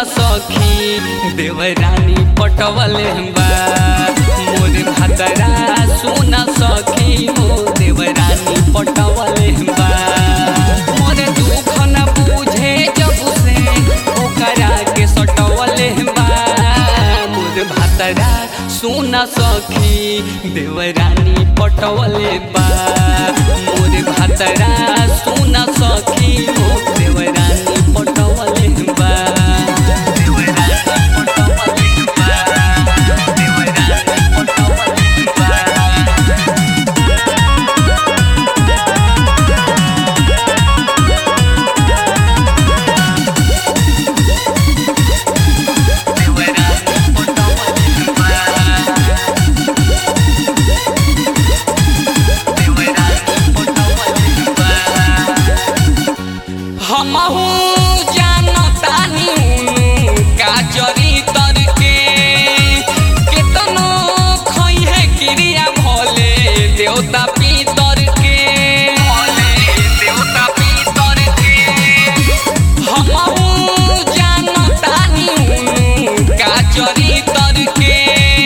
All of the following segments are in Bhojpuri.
सखी देवरानी पटवले बा मोर भतरा सुन सखी हो देवरानी पटवले बा मोर दुख न बुझे जब से ओकरा के सटवले बा मोर भतरा सुन सखी देवरानी पटवले बा मोर भतरा सुन सखी हो देवरानी पटवले बा देवरानी पटवले बा देवरानी पटवले बा हमहू जानतानी का चरितर के केतनो खई है क्रिया भोले देवता पितर के भोले देवता पितर के हमहू जानतानी का चरितर के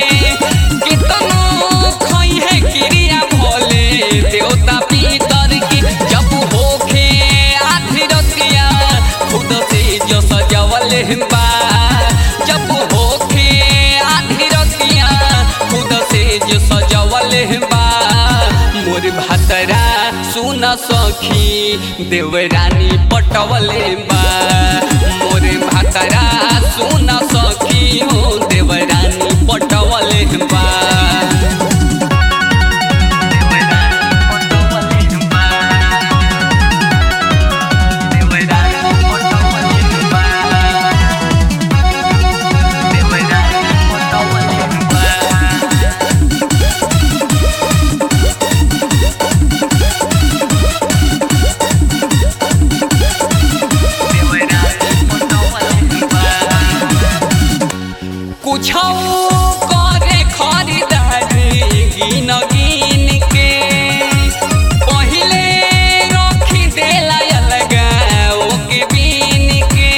केतनो खई है क्रिया भोले देवता पितर के जब होखे आधी रतिया खुद से जो सजवल बा जब होखे आधी रतिया खुद से जो सजवल बा मोर भतरा सुन सखी देवरानी पटवले बा मोर भतरा सुन सखी हो देवरानी पटवले बा कुछ करे खरीदारी गिन गिन के पहिले रखी देला अलगा ओके बीन के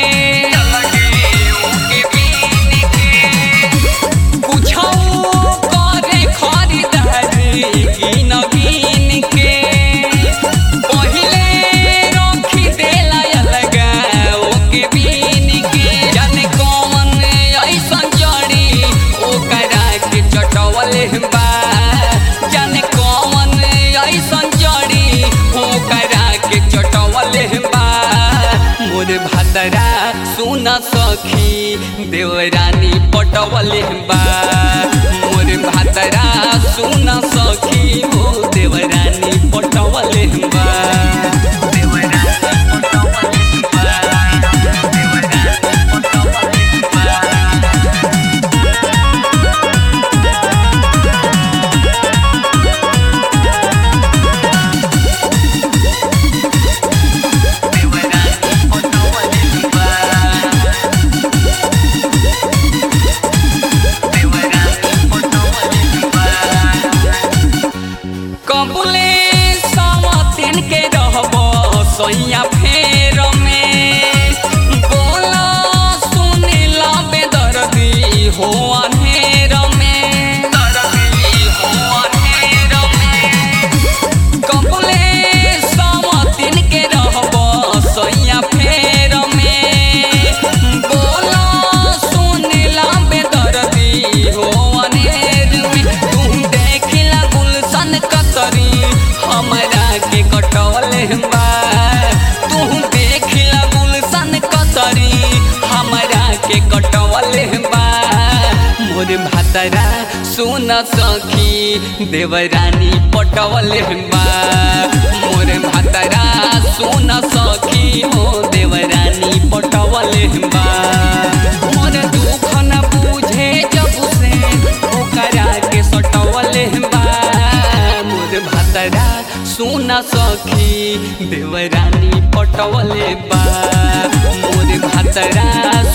ओके बीन के कुछ करे खरीदारी गिन गिन के पहिले रखी देला अलगा ओके बीन के जाने कौन ऐसन जड़ी ओकरा के चटवले बा जाने कौन ऐसन जड़ी ओकरा के चटवले बा मोर भतरा सुन सखी देवरानी पटवले बा मोर भतरा सुन सखी हो देवरानी पटवले बा देवरानी पटवले बा देवरानी पटवले बा कबुले सावतिन के रहब सैया फेर में बोला सुनिला बेदर्दी हो अनहेर में दर्दी हो अनहेर में कबुले सावतिन के रहब सैया फेर में बोला सुनिला बेदर्दी हो अनहेर में तुम देखिला गुलशन कतरी हमरा के कटवले बा तू देखिला गुलशन कतरी हमरा के कटवले बा मोर भतरा सुन सखी देवरानी पटवले बा मोर भतरा सुन सखी हो देवरानी पटवले बा मोर दुख न बुझे जब से ओकरा के सटवले बा मोर भतरा सुन सखी देवरानी पटवले बा मोर भतरा